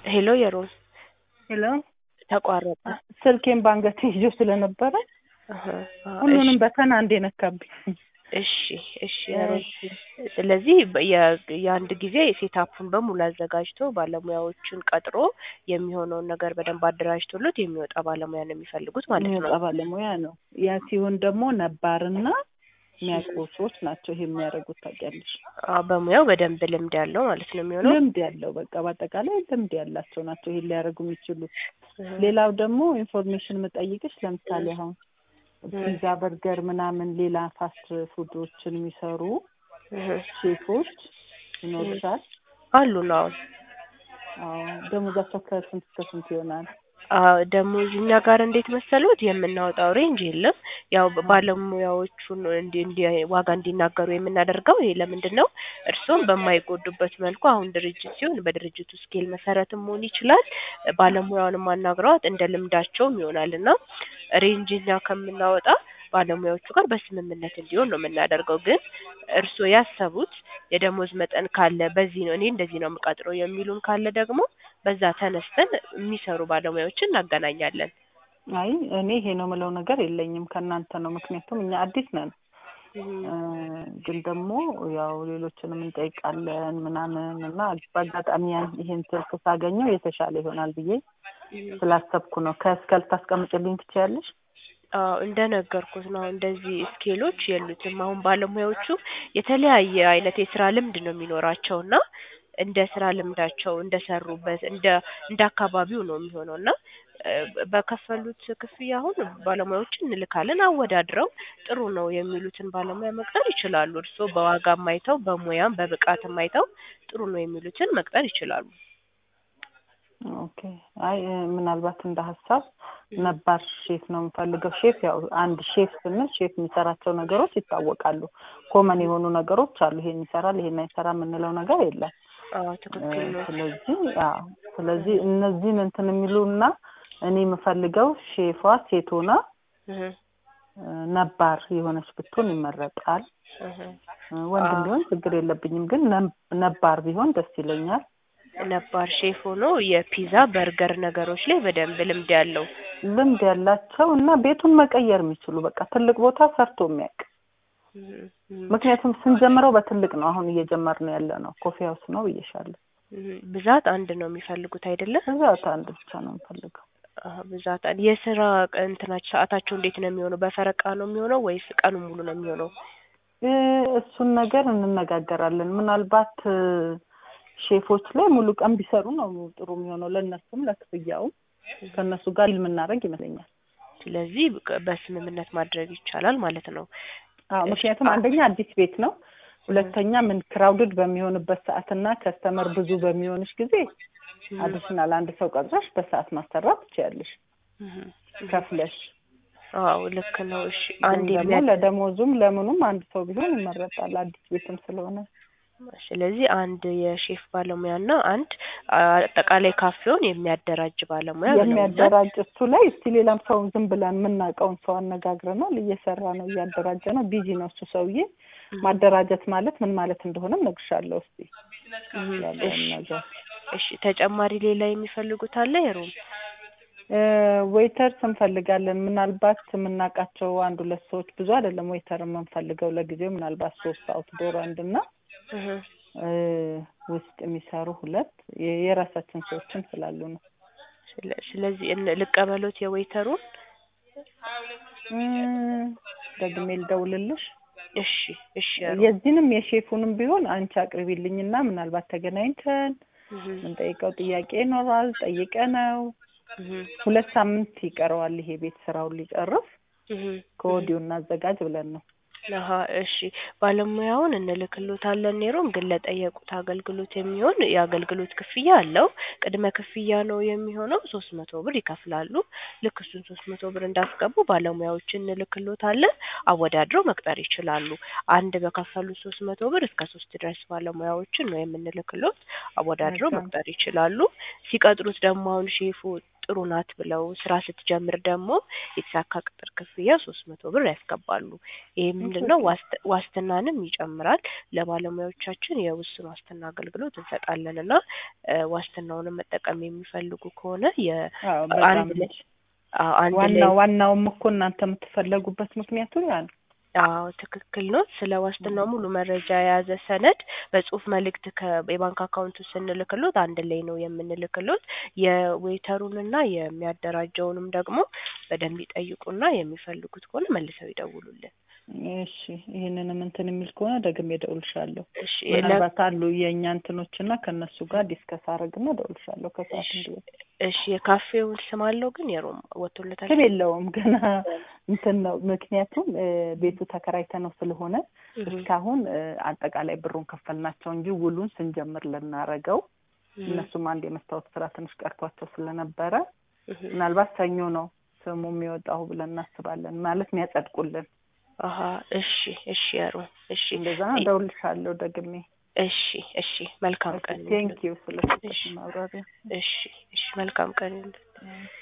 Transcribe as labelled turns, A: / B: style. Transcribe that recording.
A: ሄሎ የሮም
B: ሄሎ
A: ተቋረጠ።
B: ስልኬን ባንገቴ ይዞ ስለነበረ
A: አሀ፣ አዎ፣
B: ሁሉንም
A: እሺ፣
B: በተን አንዴ ነካብኝ።
A: እሺ እሺ የሮም ስለዚህ በ- የ- የአንድ ጊዜ ሴታፑን በሙሉ አዘጋጅቶ ባለሙያዎችን ቀጥሮ የሚሆነውን ነገር በደንብ አደራጅቶሎት የሚወጣ ባለሙያ ነው የሚፈልጉት ማለት ነው።
B: የሚወጣ ባለሙያ ነው። ያ ሲሆን ደግሞ ነባርና የሚያውቁ ሰዎች ናቸው ይሄ የሚያደርጉት ታውቂያለሽ።
A: አዎ፣ በሙያው በደንብ ልምድ ያለው ማለት ነው የሚሆነው።
B: ልምድ ያለው በቃ በአጠቃላይ ልምድ ያላቸው ናቸው ይሄን ሊያደርጉ የሚችሉት።
A: እህ፣
B: ሌላው ደግሞ ኢንፎርሜሽን የምጠይቅሽ ለምሳሌ አሁን ፒዛ፣ በርገር ምናምን ሌላ ፋስት ፉዶችን የሚሰሩ
A: እህ፣
B: ሼፎች ይኖርሻል።
A: አሉ ነው አሁን
B: አዎ ደሞዛቸው ከስንት እስከ ስንት ይሆናል?
A: ደሞዝ እኛ ጋር እንዴት መሰሉት የምናወጣው ሬንጅ የለም። ያው ባለሙያዎቹን እንዲ እንዲ ዋጋ እንዲናገሩ የምናደርገው ይሄ ለምንድን ነው? እርስዎም በማይጎዱበት መልኩ አሁን ድርጅት ሲሆን በድርጅቱ ስኬል መሰረትም መሆን ይችላል። ባለሙያውንም አናግረዋት እንደ ልምዳቸውም ይሆናል እና ሬንጅ እኛ ከምናወጣ ባለሙያዎቹ ጋር በስምምነት እንዲሆን ነው የምናደርገው። ግን እርስዎ ያሰቡት የደሞዝ መጠን ካለ በዚህ ነው እኔ እንደዚህ ነው የምቀጥረው የሚሉን ካለ ደግሞ በዛ ተነስተን የሚሰሩ ባለሙያዎችን እናገናኛለን።
B: አይ እኔ ይሄ ነው የምለው ነገር የለኝም ከእናንተ ነው። ምክንያቱም እኛ አዲስ ነን እ ግን ደግሞ ያው ሌሎችንም እንጠይቃለን ምናምን እና በአጋጣሚ ያን ይሄን ስልክ ሳገኘው የተሻለ ይሆናል ብዬ ስላሰብኩ ነው። ከእስከ ልታስቀምጭልኝ ትችያለሽ?
A: አዎ እንደነገርኩት ነው። እንደዚህ ስኬሎች የሉትም። አሁን ባለሙያዎቹ የተለያየ አይነት የስራ ልምድ ነው የሚኖራቸው እና እንደ ስራ ልምዳቸው እንደሰሩበት እንደ እንደ አካባቢው ነው የሚሆነው እና እ በከፈሉት ክፍያ አሁን ባለሙያዎችን እንልካለን። አወዳድረው ጥሩ ነው የሚሉትን ባለሙያ መቅጠር ይችላሉ። እርስዎ በዋጋም አይተው በሙያም በብቃትም አይተው ጥሩ ነው የሚሉትን መቅጠር ይችላሉ።
B: ኦኬ። አይ እ ምናልባት እንደ ሀሳብ ነባር ሼፍ ነው የምፈልገው። ሼፍ ያው አንድ ሼፍ ስንል ሼፍ የሚሰራቸው ነገሮች ይታወቃሉ። ኮመን የሆኑ ነገሮች አሉ። ይሄን ይሰራል፣ ይሄን አይሰራ የምንለው ነገር የለም።
A: አዎ ትክክል ነው።
B: ስለዚህ አዎ ስለዚህ እነዚህን እንትን የሚሉና እኔ የምፈልገው ሼፏ ሴት ሆና
A: እህ
B: እ ነባር የሆነች ብትሆን ይመረጣል።
A: እህ
B: እ ወንድም ቢሆን ችግር የለብኝም፣ ግን ነብ- ነባር ቢሆን ደስ ይለኛል።
A: ነባር ሼፍ ሆኖ የፒዛ በርገር ነገሮች ላይ በደንብ ልምድ ያለው
B: ልምድ ያላቸው እና ቤቱን መቀየር የሚችሉ በቃ ትልቅ ቦታ ሰርቶ የሚያውቅ
A: እህ እህ
B: ምክንያቱም ስንጀምረው በትልቅ ነው። አሁን እየጀመርን ያለ ነው ኮፊ ሀውስ ነው ብዬሻለሁ።
A: እህ ብዛት አንድ ነው የሚፈልጉት አይደለም?
B: ብዛት አንድ ብቻ ነው የምፈልገው።
A: አዎ ብዛት አንድ። የስራ ቀን እንትናቸው ሰዓታቸው እንዴት ነው የሚሆነው? በፈረቃ ነው የሚሆነው ወይስ ቀኑን ሙሉ ነው የሚሆነው?
B: እ እሱን ነገር እንነጋገራለን። ምናልባት እ ሼፎች ላይ ሙሉ ቀን ቢሰሩ ነው ጥሩ የሚሆነው ለእነሱም ለክፍያውም ከእነሱ ጋር ዲል የምናደርግ ይመስለኛል።
A: ስለዚህ በ- በስምምነት ማድረግ ይቻላል ማለት ነው።
B: አዎ ምክንያቱም አንደኛ አዲስ ቤት ነው፣ ሁለተኛ ምን ክራውድድ በሚሆንበት ሰዓትና ከስተመር ብዙ በሚሆንሽ ጊዜ አዲሽናል አንድ ሰው ቀጥረሽ በሰዓት ማሰራት ትችያለሽ
A: እህ
B: ከፍለሽ።
A: አዎ ልክ ነው። እሺ
B: ግን
A: አንድ
B: ደግሞ
A: የሚያ
B: ለደሞዙም ለምኑም አንድ ሰው ቢሆን ይመረጣል አዲስ ቤትም ስለሆነ።
A: ስለዚህ አንድ የሼፍ ባለሙያ እና አንድ አጠቃላይ ካፌውን የሚያደራጅ ባለሙያ ብለውኛል።
B: የሚያደራጅ እሱ ላይ እስቲ ሌላም ሰው ዝም ብለን የምናውቀውን ሰው አነጋግረናል። እየሰራ ነው፣ እያደራጀ ነው። ቢዚ ነው እሱ ሰውዬ። ማደራጀት ማለት ምን ማለት እንደሆነ እነግርሻለሁ። እስቲ
A: እህ
B: ያለውን
A: እሺ
B: ነገር
A: እሺ ተጨማሪ ሌላ የሚፈልጉት አለ የሮም?
B: ዌይተርስ እንፈልጋለን። ምናልባት የምናውቃቸው አንድ ሁለት ሰዎች ብዙ አይደለም ዌይተር የምንፈልገው ለጊዜው ምናልባት ሶስት አውትዶር አንድ እና
A: እህ
B: እ ውስጥ የሚሰሩ ሁለት የ- የራሳችን ሰዎችን ስላሉ ነው።
A: ስለ- ስለዚህ እን- ልቀበሎት የዌይተሩን?
B: እ ደግሜ ልደውልልሽ።
A: እሺ እሺ የሮም
B: የዚህንም የሼፉንም ቢሆን አንቺ አቅርቢልኝና ምናልባት ተገናኝተን
A: እህ
B: የምንጠይቀው ጥያቄ ይኖራል። ጠይቀ ነው
A: እህ
B: ሁለት ሳምንት ይቀረዋል ይሄ ቤት ስራውን ሊጨርስ
A: እህ
B: ከወዲሁ እናዘጋጅ ብለን ነው።
A: አሀ እሺ ባለሙያውን እንልክሎታለን ኔሮም ግን ለጠየቁት አገልግሎት የሚሆን የአገልግሎት ክፍያ አለው። ቅድመ ክፍያ ነው የሚሆነው ሶስት መቶ ብር ይከፍላሉ። ልክ እሱን ሶስት መቶ ብር እንዳስገቡ ባለሙያዎችን እንልክሎታለን አወዳድረው መቅጠር ይችላሉ። አንድ በከፈሉት ሶስት መቶ ብር እስከ ሶስት ድረስ ባለሙያዎችን ነው የምንልክሎት አወዳድረው
B: መልካም።
A: መቅጠር ይችላሉ። ሲቀጥሩት ደግሞ አሁን ሼፉ ጥሩ ናት ብለው ስራ ስትጀምር ደግሞ የተሳካ ቅጥር ክፍያ ሶስት መቶ ብር ያስገባሉ። ይሄ ምንድን ነው ዋስት- ዋስትናንም ይጨምራል። ለባለሙያዎቻችን የውስን ዋስትና አገልግሎት እንሰጣለን እና እ ዋስትናውንም መጠቀም የሚፈልጉ ከሆነ የ
B: አዎ በጣም
A: አንድ ላይ አዎ አንድ ላይ
B: ዋናው ዋናውም እኮ እናንተ የምትፈለጉበት ምክንያቱ ያ ነው።
A: አዎ ትክክል ነው። ስለ ዋስትናው ሙሉ መረጃ የያዘ ሰነድ በጽሁፍ መልእክት ከየባንክ አካውንቱ ስንልክሎት አንድ ላይ ነው የምንልክሎት። የዌይተሩንና የሚያደራጀውንም ደግሞ በደንብ ይጠይቁና የሚፈልጉት ከሆነ መልሰው ይደውሉልን።
B: እሺ ይህንንም እንትን የሚል ከሆነ ደግሜ እደውልሻለሁ።
A: እሺ
B: ምናልባት አሉ የእኛ እንትኖች እና ከእነሱ ጋር ዲስከስ አደርግና እደውልሻለሁ ከሰዓት እንዲሆን
A: እሺ የካፌውን ስም አለው ግን የሮም ወጥቶለታል።
B: ስም የለውም ገና እንትን ነው። ምክንያቱም እ ቤቱ ተከራይተ ነው ስለሆነ
A: እህ
B: እስካሁን እ አጠቃላይ ብሩን ከፈልናቸው እንጂ ውሉን ስንጀምር ልናረገው
A: እህ
B: እነሱም አንድ የመስታወት ስራ ትንሽ ቀርቷቸው ስለነበረ
A: እህ
B: ምናልባት ሰኞ ነው ስሙ የሚወጣው ብለን እናስባለን። ማለት የሚያጸድቁልን
A: አሀ እሺ እሺ የሮም እሺ
B: እንደዛ ነው። እደውልልሻለሁ ደግሜ።
A: እሺ እሺ መልካም ቀን
B: ቴንኪዩ ስለሰጠሽ
A: እሺ
B: ማብራሪያ።
A: እሺ እሺ መልካም ቀን ይሁንልህ።